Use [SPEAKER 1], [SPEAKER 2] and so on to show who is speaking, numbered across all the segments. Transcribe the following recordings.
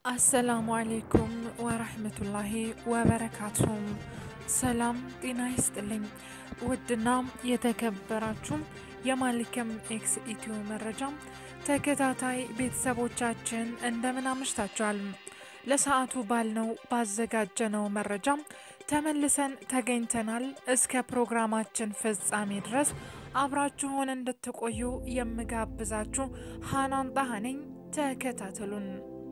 [SPEAKER 1] አሰላሙ አሌይኩም ወረህመቱላሂ ወበረካቱም። ሰላም ጤና ይስጥልኝ። ውድና የተከበራችሁ የማሊከም ኤክስ ኢትዮ መረጃ ተከታታይ ቤተሰቦቻችን እንደምን አምሽታችኋል? ለሰዓቱ ባልነው ባዘጋጀነው መረጃ ተመልሰን ተገኝተናል። እስከ ፕሮግራማችን ፍጻሜ ድረስ አብራችሁን እንድትቆዩ የምጋብዛችሁ ሀናን ጣሃ ነኝ። ተከታተሉን።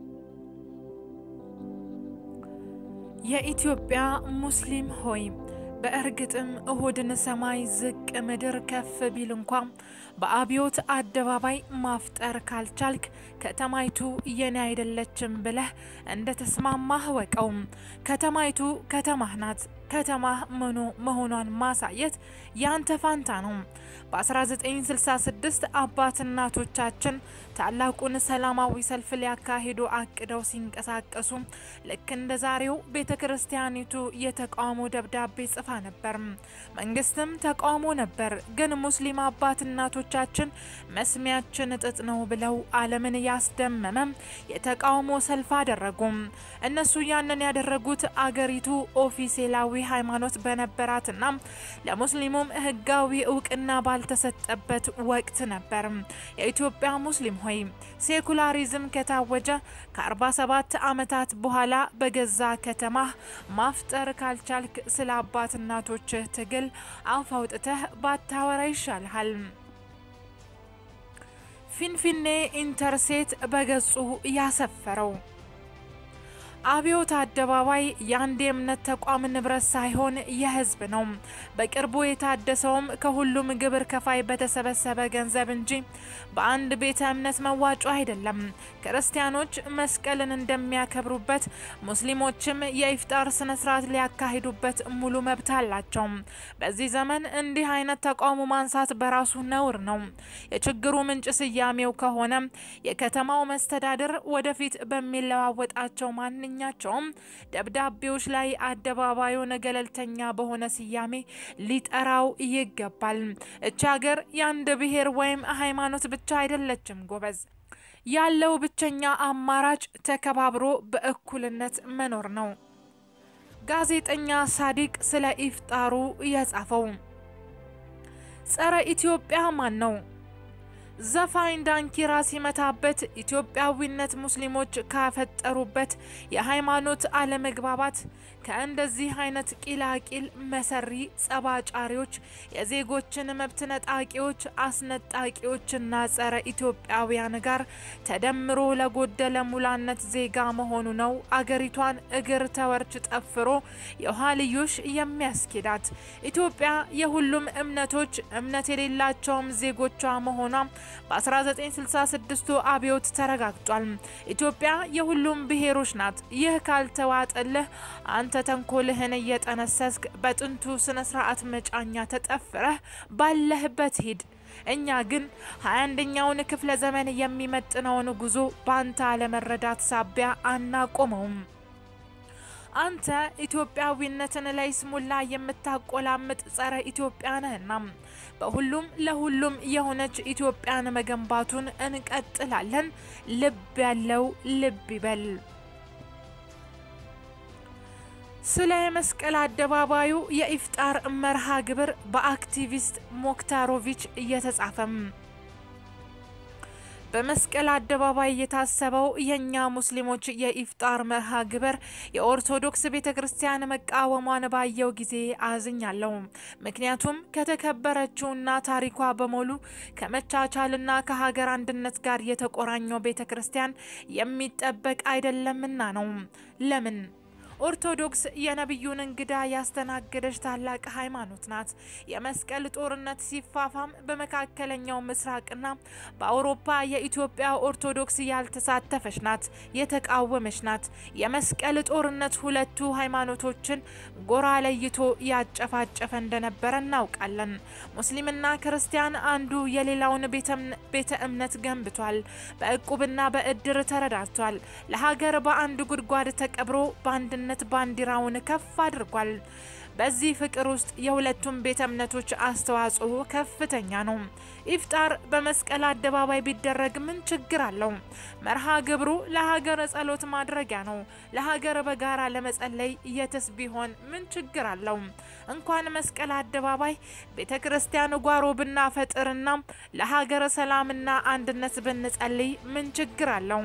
[SPEAKER 1] የኢትዮጵያ ሙስሊም ሆይ በእርግጥም እሁድን ሰማይ ዝቅ ምድር ከፍ ቢል እንኳ በአብዮት አደባባይ ማፍጠር ካልቻልክ ከተማይቱ የኔ አይደለችም ብለህ እንደ ተስማማህ ወቀው። ከተማይቱ ከተማህ ናት። ከተማህ ምኑ መሆኗን ማሳየት ያንተ ፋንታ ነው። በ1966 አባት እናቶቻችን ታላቁን ሰላማዊ ሰልፍ ሊያካሂዱ አቅደው ሲንቀሳቀሱ ልክ እንደ ዛሬው ቤተ ክርስቲያኒቱ የተቃውሞ ደብዳቤ ጽፋ ነበር። መንግስትም ተቃውሞ ነበር። ግን ሙስሊም አባት እናቶቻችን መስሚያችን ጥጥ ነው ብለው ዓለምን ያስደመመ የተቃውሞ ሰልፍ አደረጉ። እነሱ ያንን ያደረጉት አገሪቱ ኦፊሴላዊ ሃይማኖት በነበራትና ለሙስሊሙም ህጋዊ እውቅና ባልተሰጠበት ወቅት ነበር። የኢትዮጵያ ሙስሊም ሆይ ሴኩላሪዝም ከታወጀ ከ47 ዓመታት በኋላ በገዛ ከተማህ ማፍጠር ካልቻልክ ስለ አባት እናቶችህ ትግል አፍ አውጥተህ ባታወራ ይሻልሃል። ፊንፊኔ ኢንተርሴት በገጹ ያሰፈረው አብዮት አደባባይ የአንድ የእምነት ተቋም ንብረት ሳይሆን የህዝብ ነው። በቅርቡ የታደሰውም ከሁሉም ግብር ከፋይ በተሰበሰበ ገንዘብ እንጂ በአንድ ቤተ እምነት መዋጮ አይደለም። ክርስቲያኖች መስቀልን እንደሚያከብሩበት ሙስሊሞችም የኢፍጣር ስነ ስርዓት ሊያካሂዱበት ሙሉ መብት አላቸው። በዚህ ዘመን እንዲህ አይነት ተቃውሞ ማንሳት በራሱ ነውር ነው። የችግሩ ምንጭ ስያሜው ከሆነ የከተማው መስተዳድር ወደፊት በሚለዋወጣቸው ማን ማንኛቸውም ደብዳቤዎች ላይ አደባባዩን ገለልተኛ በሆነ ስያሜ ሊጠራው ይገባል። እች ሀገር የአንድ ብሔር ወይም ሃይማኖት ብቻ አይደለችም ጎበዝ። ያለው ብቸኛ አማራጭ ተከባብሮ በእኩልነት መኖር ነው። ጋዜጠኛ ሳዲቅ ስለ ኢፍጣሩ የጻፈው ጸረ ኢትዮጵያ ማን ነው? ዘፋኝ ዳንኪራ ሲመታበት ኢትዮጵያዊነት ሙስሊሞች ካፈጠሩበት የሃይማኖት አለመግባባት ከእንደዚህ አይነት ቂላቂል መሰሪ ጸባጫሪዎች፣ የዜጎችን መብት ነጣቂዎች፣ አስነጣቂዎችና ጸረ ኢትዮጵያውያን ጋር ተደምሮ ለጎደለ ሙላነት ዜጋ መሆኑ ነው አገሪቷን እግር ተወርች ጠፍሮ የኋልዮሽ የሚያስኬዳት። ኢትዮጵያ የሁሉም እምነቶች እምነት የሌላቸውም ዜጎቿ መሆኗ በ1966 አብዮት ተረጋግጧል። ኢትዮጵያ የሁሉም ብሔሮች ናት። ይህ ካልተዋጠልህ አንተ ተንኮልህን እየጠነሰስክ በጥንቱ ስነ ስርዓት መጫኛ ተጠፍረህ ባለህበት ሂድ። እኛ ግን ሀያ አንደኛውን ክፍለ ዘመን የሚመጥነውን ጉዞ በአንተ አለመረዳት ሳቢያ አናቆመውም። አንተ ኢትዮጵያዊነትን ላይ ስሙላ የምታቆላምጥ ጸረ ኢትዮጵያ ነህና በሁሉም ለሁሉም የሆነች ኢትዮጵያን መገንባቱን እንቀጥላለን። ልብ ያለው ልብ ይበል። ስለ የመስቀል አደባባዩ የኢፍጣር መርሃ ግብር በአክቲቪስት ሞክታሮቪች እየተጻፈም በመስቀል አደባባይ የታሰበው የእኛ ሙስሊሞች የኢፍጣር መርሃ ግብር የኦርቶዶክስ ቤተ ክርስቲያን መቃወሟን ባየው ጊዜ አዝኛለሁ። ምክንያቱም ከተከበረችውና ታሪኳ በሙሉ ከመቻቻልና ከሀገር አንድነት ጋር የተቆራኘው ቤተ ክርስቲያን የሚጠበቅ አይደለምና ነው። ለምን? ኦርቶዶክስ የነቢዩን እንግዳ ያስተናገደች ታላቅ ሃይማኖት ናት። የመስቀል ጦርነት ሲፋፋም በመካከለኛው ምስራቅና በአውሮፓ የኢትዮጵያ ኦርቶዶክስ ያልተሳተፈች ናት፣ የተቃወመች ናት። የመስቀል ጦርነት ሁለቱ ሃይማኖቶችን ጎራ ለይቶ ያጨፋጨፈ እንደነበረ እናውቃለን። ሙስሊምና ክርስቲያን አንዱ የሌላውን ቤተ እምነት ገንብቷል። በእቁብና በእድር ተረዳድቷል። ለሀገር በአንድ ጉድጓድ ተቀብሮ በአንድነት ባንዲራውን ከፍ አድርጓል። በዚህ ፍቅር ውስጥ የሁለቱም ቤተ እምነቶች አስተዋጽኦ ከፍተኛ ነው። ኢፍጣር በመስቀል አደባባይ ቢደረግ ምን ችግር አለው? መርሃ ግብሩ ለሀገር ጸሎት ማድረጊያ ነው። ለሀገር በጋራ ለመጸለይ የትስ ቢሆን ምን ችግር አለው? እንኳን መስቀል አደባባይ ቤተ ክርስቲያን ጓሮ ብናፈጥርና ለሀገር ሰላምና አንድነት ብንጸልይ ምን ችግር አለው?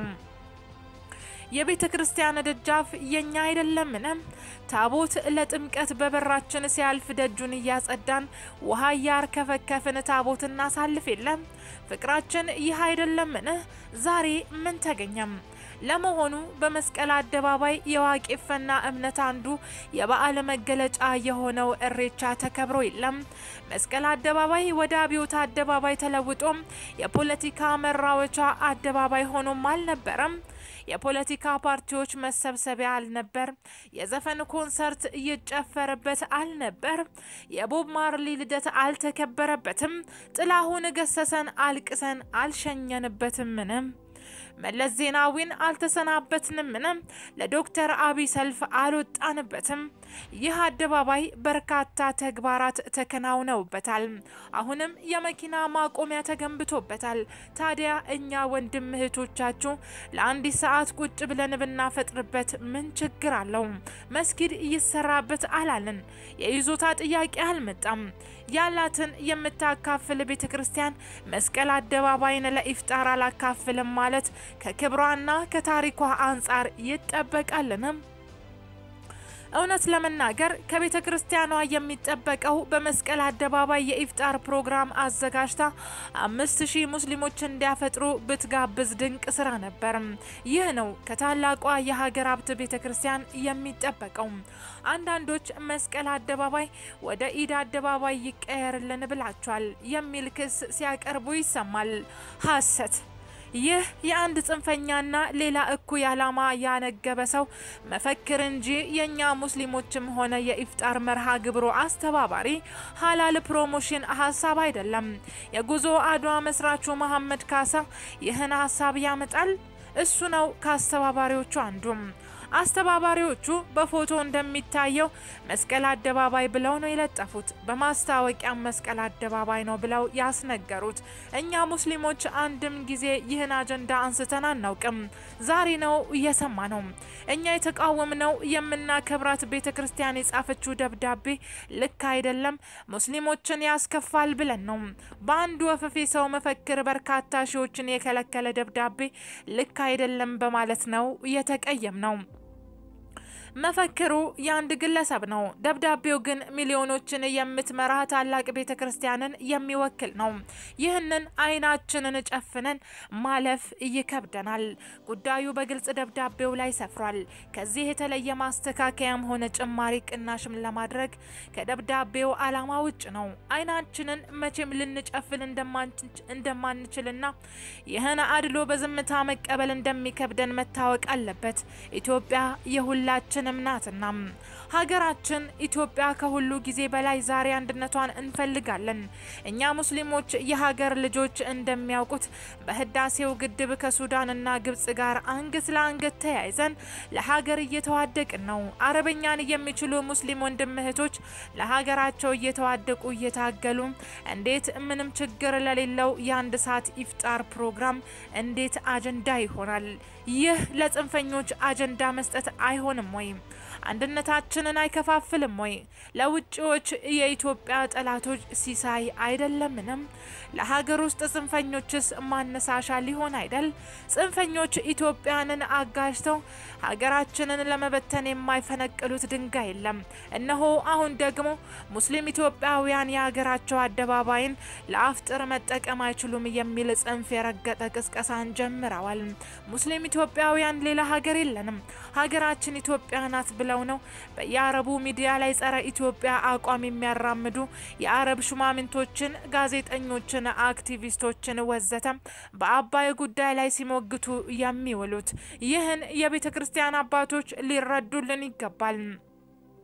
[SPEAKER 1] የቤተ ክርስቲያን ደጃፍ የኛ አይደለምን? ታቦት ለጥምቀት በበራችን ሲያልፍ ደጁን እያጸዳን ውሃ እያርከፈከፍን ታቦት እናሳልፍ የለም? ፍቅራችን ይህ አይደለምን? ዛሬ ምን ተገኘም? ለመሆኑ በመስቀል አደባባይ የዋቄፈና እምነት አንዱ የበዓል መገለጫ የሆነው እሬቻ ተከብሮ የለም? መስቀል አደባባይ ወደ አብዮት አደባባይ ተለውጦም የፖለቲካ መራወቻ አደባባይ ሆኖም አልነበረም? የፖለቲካ ፓርቲዎች መሰብሰቢያ አልነበር? የዘፈን ኮንሰርት ይጨፈርበት አልነበር? የቦብ ማርሊ ልደት አልተከበረበትም? ጥላሁን ገሰሰን አልቅሰን አልሸኘንበትምንም? መለስ ዜናዊን አልተሰናበትንምን? ለዶክተር አብይ ሰልፍ አልወጣንበትም? ይህ አደባባይ በርካታ ተግባራት ተከናውነውበታል። አሁንም የመኪና ማቆሚያ ተገንብቶበታል። ታዲያ እኛ ወንድም እህቶቻችሁ ለአንዲት ሰዓት ቁጭ ብለን ብናፈጥርበት ምን ችግር አለው? መስጊድ ይሰራበት አላልን። የይዞታ ጥያቄ አልመጣም። ያላትን የምታካፍል ቤተ ክርስቲያን መስቀል አደባባይን ለኢፍጣር አላካፍልም ማለት ከክብሯና ከታሪኳ አንጻር ይጠበቃልንም? እውነት ለመናገር ከቤተ ክርስቲያኗ የሚጠበቀው በመስቀል አደባባይ የኢፍጣር ፕሮግራም አዘጋጅታ አምስት ሺህ ሙስሊሞች እንዲያፈጥሩ ብትጋብዝ ድንቅ ስራ ነበር። ይህ ነው ከታላቋ የሀገር ሀብት ቤተ ክርስቲያን የሚጠበቀው። አንዳንዶች መስቀል አደባባይ ወደ ኢድ አደባባይ ይቀየርልን ብላችኋል የሚል ክስ ሲያቀርቡ ይሰማል። ሀሰት ይህ የአንድ ጽንፈኛና ሌላ እኩይ ዓላማ ያነገበ ሰው መፈክር እንጂ የእኛ ሙስሊሞችም ሆነ የኢፍጣር መርሃ ግብሩ አስተባባሪ ሀላል ፕሮሞሽን ሀሳብ አይደለም። የጉዞ አድዋ መስራቹ መሐመድ ካሳ ይህን ሀሳብ ያመጣል። እሱ ነው ከአስተባባሪዎቹ አንዱም። አስተባባሪዎቹ በፎቶ እንደሚታየው መስቀል አደባባይ ብለው ነው የለጠፉት። በማስታወቂያም መስቀል አደባባይ ነው ብለው ያስነገሩት። እኛ ሙስሊሞች አንድም ጊዜ ይህን አጀንዳ አንስተን አናውቅም። ዛሬ ነው እየሰማ ነው። እኛ የተቃወምነው የምናከብራት ቤተ ክርስቲያን የጻፈችው ደብዳቤ ልክ አይደለም፣ ሙስሊሞችን ያስከፋል ብለን ነው። በአንድ ወፈፌ ሰው መፈክር በርካታ ሺዎችን የከለከለ ደብዳቤ ልክ አይደለም በማለት ነው የተቀየም ነው። መፈክሩ የአንድ ግለሰብ ነው። ደብዳቤው ግን ሚሊዮኖችን የምትመራ ታላቅ ቤተ ክርስቲያንን የሚወክል ነው። ይህንን አይናችንን ጨፍነን ማለፍ ይከብደናል። ጉዳዩ በግልጽ ደብዳቤው ላይ ሰፍሯል። ከዚህ የተለየ ማስተካከያም ሆነ ጭማሪ ቅናሽም ለማድረግ ከደብዳቤው ዓላማ ውጭ ነው። አይናችንን መቼም ልንጨፍን እንደማንችልና ይህን አድሎ በዝምታ መቀበል እንደሚከብደን መታወቅ አለበት። ኢትዮጵያ የሁላችን ሁላችንም ናትና ሀገራችን ኢትዮጵያ ከሁሉ ጊዜ በላይ ዛሬ አንድነቷን እንፈልጋለን። እኛ ሙስሊሞች የሀገር ልጆች እንደሚያውቁት በህዳሴው ግድብ ከሱዳንና ግብጽ ጋር አንገት ለአንገት ተያይዘን ለሀገር እየተዋደቅን ነው። አረበኛን የሚችሉ ሙስሊም ወንድም እህቶች ለሀገራቸው እየተዋደቁ እየታገሉ እንዴት ምንም ችግር ለሌለው የአንድ ሰዓት ኢፍጣር ፕሮግራም እንዴት አጀንዳ ይሆናል? ይህ ለጽንፈኞች አጀንዳ መስጠት አይሆንም ወይ? አንድነታችንን አይከፋፍልም ወይ? ለውጭዎች የኢትዮጵያ ጠላቶች ሲሳይ አይደለምንም? ለሀገር ውስጥ ጽንፈኞችስ ማነሳሻ ሊሆን አይደል? ጽንፈኞች ኢትዮጵያንን አጋጅተው ሀገራችንን ለመበተን የማይፈነቅሉት ድንጋይ የለም። እነሆ አሁን ደግሞ ሙስሊም ኢትዮጵያውያን የሀገራቸው አደባባይን ለአፍጥር መጠቀም አይችሉም የሚል ጽንፍ የረገጠ ቅስቀሳን ጀምረዋል። ሙስሊም ኢትዮጵያውያን ሌላ ሀገር የለንም፣ ሀገራችን ኢትዮጵያ ናት ብለው ነው በየአረቡ ሚዲያ ላይ ጸረ ኢትዮጵያ አቋም የሚያራምዱ የአረብ ሹማምንቶችን፣ ጋዜጠኞችን፣ አክቲቪስቶችን ወዘተ በአባይ ጉዳይ ላይ ሲሞግቱ የሚውሉት። ይህን የቤተ ክርስቲያን አባቶች ሊረዱልን ይገባል።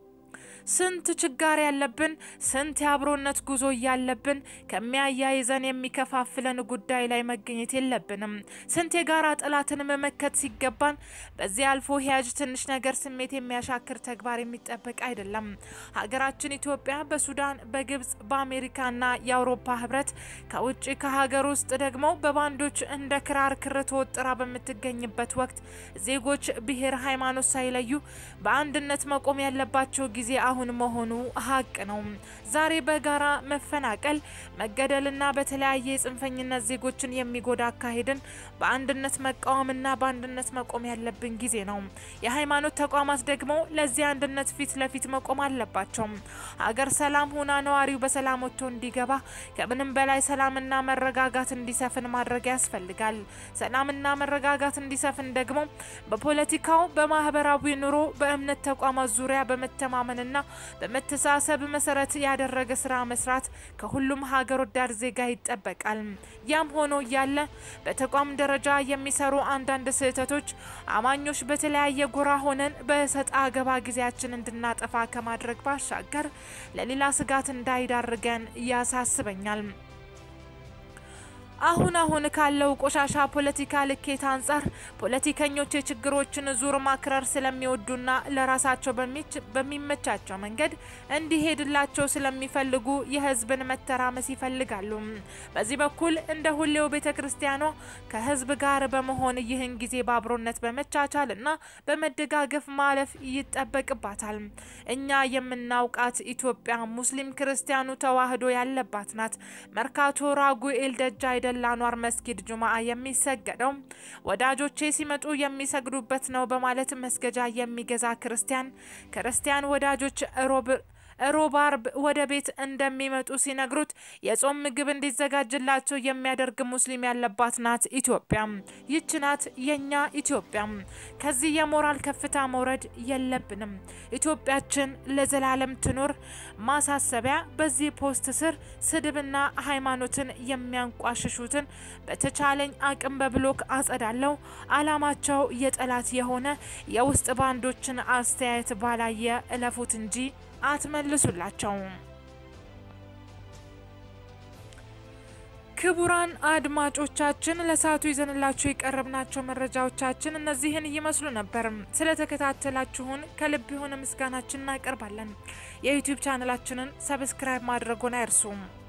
[SPEAKER 1] ስንት ችጋር ያለብን ስንት የአብሮነት ጉዞ እያለብን ከሚያያይዘን የሚከፋፍለን ጉዳይ ላይ መገኘት የለብንም። ስንት የጋራ ጠላትን መመከት ሲገባን በዚህ አልፎ ሂያጅ ትንሽ ነገር ስሜት የሚያሻክር ተግባር የሚጠበቅ አይደለም። ሀገራችን ኢትዮጵያ በሱዳን፣ በግብጽ፣ በአሜሪካና የአውሮፓ ህብረት ከውጭ ከሀገር ውስጥ ደግሞ በባንዶች እንደ ክራር ክር ተወጥራ በምትገኝበት ወቅት ዜጎች ብሔር፣ ሃይማኖት ሳይለዩ በአንድነት መቆም ያለባቸው ጊዜ አሁን መሆኑ ሀቅ ነው። ዛሬ በጋራ መፈናቀል፣ መገደልና በተለያየ የጽንፈኝነት ዜጎችን የሚጎዳ አካሄድን በአንድነት መቃወምና በአንድነት መቆም ያለብን ጊዜ ነው። የሃይማኖት ተቋማት ደግሞ ለዚህ አንድነት ፊት ለፊት መቆም አለባቸው። ሀገር ሰላም ሆና ነዋሪው በሰላም ወጥቶ እንዲገባ ከምንም በላይ ሰላምና መረጋጋት እንዲሰፍን ማድረግ ያስፈልጋል። ሰላምና መረጋጋት እንዲሰፍን ደግሞ በፖለቲካው፣ በማህበራዊ ኑሮ፣ በእምነት ተቋማት ዙሪያ በመተማመንና በመተሳሰብ መሰረት ያደረገ ስራ መስራት ከሁሉም ሀገር ወዳድ ዜጋ ይጠበቃል። ያም ሆኖ እያለ በተቋም ደረጃ የሚሰሩ አንዳንድ ስህተቶች አማኞች በተለያየ ጎራ ሆነን በሰጣ አገባ ጊዜያችን እንድናጠፋ ከማድረግ ባሻገር ለሌላ ስጋት እንዳይዳርገን ያሳስበኛል። አሁን አሁን ካለው ቆሻሻ ፖለቲካ ልኬት አንጻር ፖለቲከኞች የችግሮችን ዙር ማክረር ስለሚወዱና ለራሳቸው በሚመቻቸው መንገድ እንዲሄድላቸው ስለሚፈልጉ የሕዝብን መተራመስ ይፈልጋሉ። በዚህ በኩል እንደ ሁሌው ቤተ ክርስቲያኗ ከሕዝብ ጋር በመሆን ይህን ጊዜ በአብሮነት በመቻቻልና በመደጋገፍ ማለፍ ይጠበቅባታል። እኛ የምናውቃት ኢትዮጵያ ሙስሊም ክርስቲያኑ ተዋህዶ ያለባት ናት። መርካቶ ራጉኤል ደጃ አይደ ላኗር መስጊድ ጁማአ የሚሰገደው ወዳጆቼ ሲመጡ የሚሰግዱበት ነው በማለት መስገጃ የሚገዛ ክርስቲያን ክርስቲያን ወዳጆች ሮብ ሮብ አርብ ወደ ቤት እንደሚመጡ ሲነግሩት የጾም ምግብ እንዲዘጋጅላቸው የሚያደርግ ሙስሊም ያለባት ናት ኢትዮጵያ። ይች ናት የኛ ኢትዮጵያ። ከዚህ የሞራል ከፍታ መውረድ የለብንም። ኢትዮጵያችን ለዘላለም ትኑር። ማሳሰቢያ፣ በዚህ ፖስት ስር ስድብና ሃይማኖትን የሚያንቋሽሹትን በተቻለኝ አቅም በብሎክ አጸዳለው። አላማቸው የጠላት የሆነ የውስጥ ባንዶችን አስተያየት ባላየ እለፉት እንጂ አትመልሱላቸው። ክቡራን አድማጮቻችን ለሰዓቱ ይዘንላችሁ የቀረብናቸው መረጃዎቻችን እነዚህን ይመስሉ ነበር። ስለተከታተላችሁን ከልብ የሆነ ምስጋናችን እናቀርባለን። የዩቲዩብ ቻናላችንን ሰብስክራይብ ማድረጉን አይርሱም።